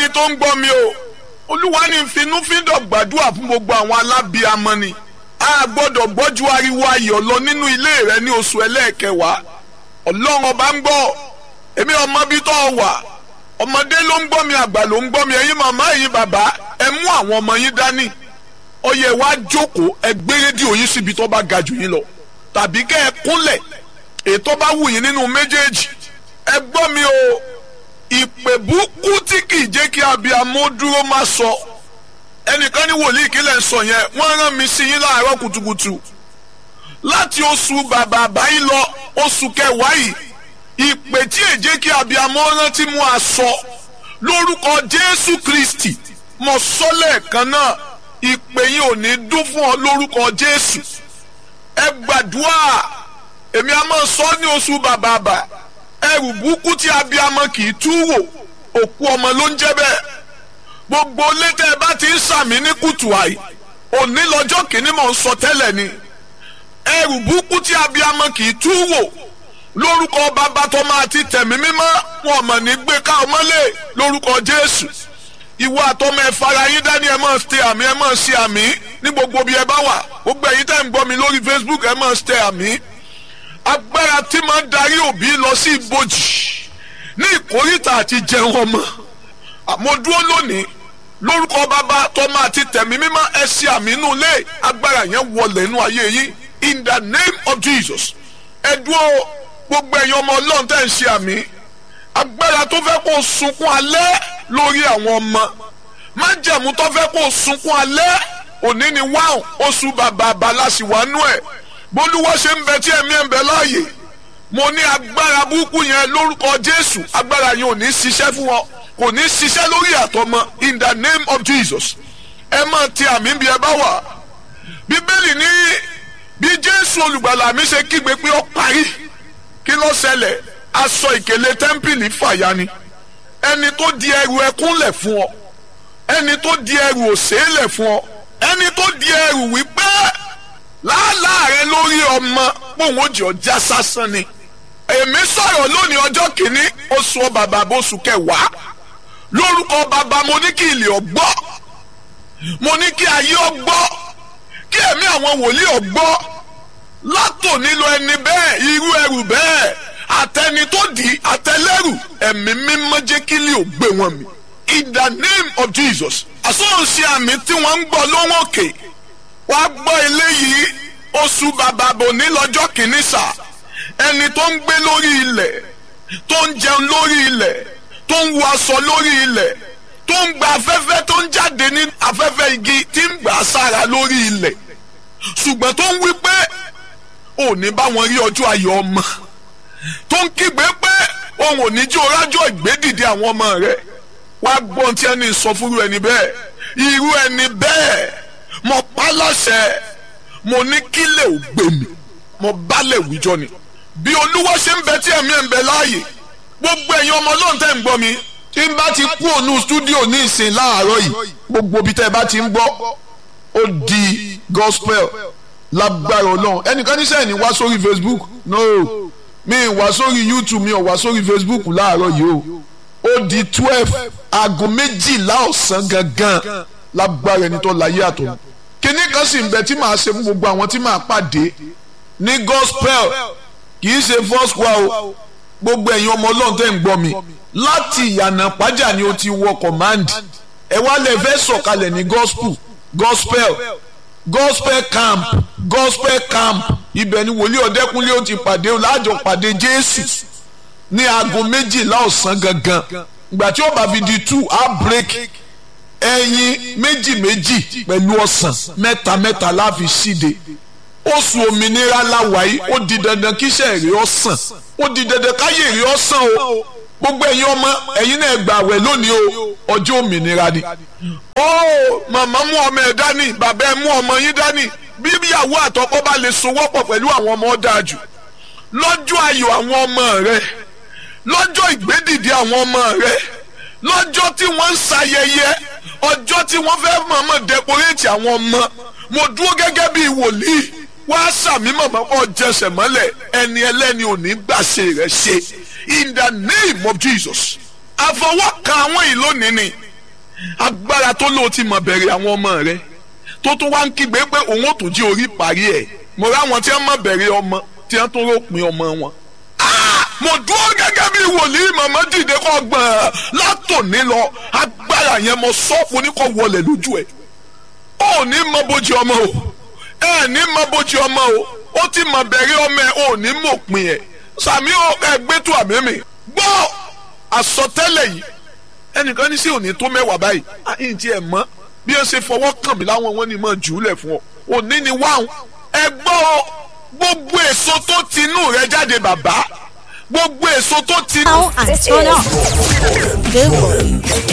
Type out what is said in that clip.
tó ń gbọ́ mi o olúwa ní finúfíndọ̀ gbàdúrà fún gbogbo àwọn alábìamọ ni a gbọ́dọ̀ gbọ́jú ariwo ayọ̀ lọ nínú ilé rẹ ní oṣù ẹlẹ́ẹ̀kẹwàá ọlọ́run ọba ń gbọ́ èmi ọmọ bí tó wà ọmọdé ló ń gbọ́ mi àgbà ló ń gbọ́ mi ẹ̀yin màmá ẹ̀yin bàbá ẹ mú àwọn ọmọ yín dání ó yẹ wá jókòó ẹ gbé rédíò yín síbi tó bá ga jù yín lọ tàbí kẹ́ ẹ kúnlẹ̀ ètò bá wù yín nínú méjèèjì ẹ gbọ́ mi o ìpè burúkú tí kì í jẹ́ kí abiyamọ dúró má sọ ẹnìkan ní wòlíì ìkílẹ̀ ń sọ yẹn wọ́n rán mi sí yín láàárọ̀ kùtùkùtù láti oṣù bàbá àbáyé lọ oṣù kẹwàá yìí ìpè tí è jẹ́ kí abiyamọ rántí mú aṣọ lórúkọ Jésù Kristi mo sọ lẹ́ẹ̀kan náà ìpè yìí ò ní dún fún ọ lórúkọ Jésù ẹ gbàdúrà èmi a máa sọ ní oṣù bàbá àbá ẹrù burúkú tí abiyamọ kì í tú wò òkú ọmọ ló ń jẹ́ bẹ́ẹ̀ gbogbo létẹ ẹ bá ti ń sàmì ní kùtù àì òní lọ́jọ́ kìíní mò ń sọ tẹ́lẹ̀ ni ẹrù burúkú tí abiyamọ kì í tú wò lórúkọ bàbá tó máa ti tẹ̀mí mímọ́ wọn mọ̀ ní gbé ká ọmọlé lórúkọ Jésù ìwọ àtọmọ ẹ fara yín dání ẹ máa ṣe àmì ẹ máa ṣe àmì ní gbogbo bí ẹ bá wà gbogbo ẹ̀yin tẹ́ ń gbọ́ mi lórí Facebook ẹ máa ṣe àmì agbára tí máa ń darí òbí lọ sí ibojì ní ìkórìtà àti jẹun ọmọ àmọ́ dúró lónìí lórúkọ bàbá tọmọ àti tẹ̀mí mímọ́ ẹ ṣe àmì inú ilé agbára yẹn wọlé inú ayé yín in the name of Jesus ẹ dúró gbogbo ẹ̀yin ọmọ ọlọ́run tẹ́ ń ṣe àmì agbára tó fẹ́ kó sunkún alẹ́ lórí àwọn ọmọ májẹ̀mú tó fẹ́ kó sunkún alẹ́ òní ni wáhùn oṣù bàbá abalásìwánú ẹ̀ bólúwọ́ ṣe ń bẹ tí ẹ̀mí ẹ̀ ń bẹ láàyè mo ní agbára burúkú yẹn lórúkọ Jésù agbára yẹn ò ní ṣiṣẹ́ fún wọn kò ní ṣiṣẹ́ lórí àtọmọ in the name of Jesus ẹ máa ti àmì bí ẹ bá wà bíbélì ní bí Jésù olùgbàlà mi ṣe kígbe pé ó parí kí ló ṣẹlẹ̀ aṣọ ìkèlè tẹ́ḿpìlì fàya ni ẹni tó di ẹrù ẹkún lẹ̀ fún ọ ẹni tó di ẹrù òṣè lẹ̀ fún ọ ẹni tó di ẹrù wípé làálàá rẹ lórí ọmọ pòun ó jẹ ọjà sásán ni èmi sọ̀rọ̀ lónìí ọjọ́ kìíní oṣù bàbá bóṣù kẹwàá lórúkọ bàbá mo ní kí ilé ọgbọ́ mo ní kí ayé ọgbọ́ kí ẹ̀mí àwọn wòlíì ọgbọ́ látò nílò ẹni bẹ́ẹ̀ irú ẹrù bẹ́ẹ̀ àtẹni tó di àtẹlẹ́rù ẹ̀mí mímọ́ jẹ́ kí ilé ò gbé wọn mi in the name of Jesus àsọ̀rọ̀ṣe àmì tí wọ́n ń gbọ́ lóhùn òkè wàá gbọ́ eléyìí oṣù bàbá bò ní lọ́jọ́ kìíní sáà ẹni tó ń gbé lórí ilẹ̀ tó ń jẹun lórí ilẹ̀ tó ń wọ aṣọ lórí ilẹ̀ tó ń gba afẹ́fẹ́ tó ń jáde ní afẹ́fẹ́ igi tí ń gbà sára lórí ilẹ̀ ṣùgbọ́n tó ń wí pé ò ní bá wọn rí ọjọ́ ayọ̀ ọmọ tó ń kígbe pé òun ò ní jí orájọ́ ìgbédìde àwọn ọmọ rẹ̀ wá gbọ́n tí ẹni sọ fúru ẹni bẹ́ẹ̀ irú ẹni bẹ́ẹ̀ mo pa láṣẹ mo ní kílẹ̀ ò gbé mi mo bálẹ̀ wíjọ ni bí olúwa ṣe ń bẹ tí ẹ̀mí ẹ̀ ń bẹ láàyè gbogbo ẹ̀yin ọmọ ọlọ́run tẹ́ ń gbọ́ mi. tí n bá ti kú ònú stúdíò ní ìsìn láàárọ̀ yìí gbogbo ibi tẹ́ ẹ bá ti ń gbọ́ ó di gospel lágbára ọlọ́run ẹnìkan ní sẹ́yìn ní wá sórí facebook no mi ì wá sórí youtube mi ò wá sórí facebook láàárọ̀ yìí o ó di twelve aago méjìlá ọ̀sán gangan lágbára ẹni tó láyé àtọ̀ kíní kan sì ń bẹ tí màá ṣe fún gbogbo àwọn tí màá pàdé ní gospel kì í ṣe first wa o gbogbo ẹ̀yin ọmọ ọlọ́run tẹ́ ń gbọ́ mi láti ìyànà pàjá ni o ti wọ command ẹ wá lè fẹ́ sọ̀kalẹ̀ ní gospel gospel gospel camp gospel camp ibẹ̀ ni wòlíì ọ̀dẹ́kunlé ó ti pàdé láàjọ pàdé jésù ní aago méjìlá ọ̀sán gangan ìgbà tí ó bá fi di two á break ẹyin méjì méjì pẹ̀lú ọ̀sán mẹ́ta mẹ́ta láfi síde oṣù òmìnira láwàyí ó di dandan kíṣẹ́ èrè ọ̀sán ó di dandan káyé èrè ọ̀sán o gbogbo ẹ̀yin ọmọ ẹ̀yin náà gbà wẹ̀ lónìí o ọjọ́ òmìnira ni. ó màmá mú ọmọ ẹ̀ dání bàbá ẹ̀ mú ọmọ yín dání bí ìyàwó àtọkọ bá lè sowọ́pọ̀ pẹ̀lú àwọn ọmọ dáa jù lọ́jọ́ ayọ̀ àwọn ọmọ rẹ lọ́jọ́ ìgbédìde àwọn ọmọ rẹ lọ́jọ́ tí wọ́n ń ṣayẹyẹ ọjọ́ tí wọ́n fẹ́ mọ̀ọ́mọ̀ dẹkoréètì àwọn ọmọ mo dúró gẹ́gẹ́ bí wòlíì wá sàmì mọ̀mọ́ kọ́ jẹsẹ̀ mọ́lẹ̀ ẹni ẹlẹ́ni ò ní gbàṣe rẹ̀ ṣe in the name of Jesus àfọwọ́kan àwọn ìlónìí ni agbára tó lóò ti mọ̀ bẹ̀rẹ̀ àwọn ọmọ rẹ tó tún wá ń kígbe pé òun ò tún jí orí parí ẹ̀ mo ráwọn tí wọ́n mọ̀ bẹ̀rẹ̀ ọmọ tí wọ́n tún ròpin ọmọ wọn. mo dúró gẹ́gẹ́ bí wòlíì màmá dìde kọ́ gbọ̀n látòní lọ agbára yẹn mo sọ fún ní kò wọlé lójú ẹ̀ ó ní mọ bójú ọmọ o ẹ ní mọ bójú ọmọ o ó ti mọ bẹ̀rẹ̀ ọmọ ẹ ò ní mọ̀ pin ẹ̀ sàmí ẹgbẹ́ tó àmì mi gbọ́ àsọtẹ́lẹ̀ yìí ẹnìkan ní sí òní tó mẹ́wàá báyìí àyìn tí ẹ mọ̀ bí ó ṣe fọwọ́ kàn mí láwọn wọn ni mọ̀ jù ú lẹ̀ fún ọ òní ni wáhùn ẹ gbọ́ gbogbo èso tó ti inú rẹ jáde bàbá gbogbo èso tó ti. Now and turn up. Good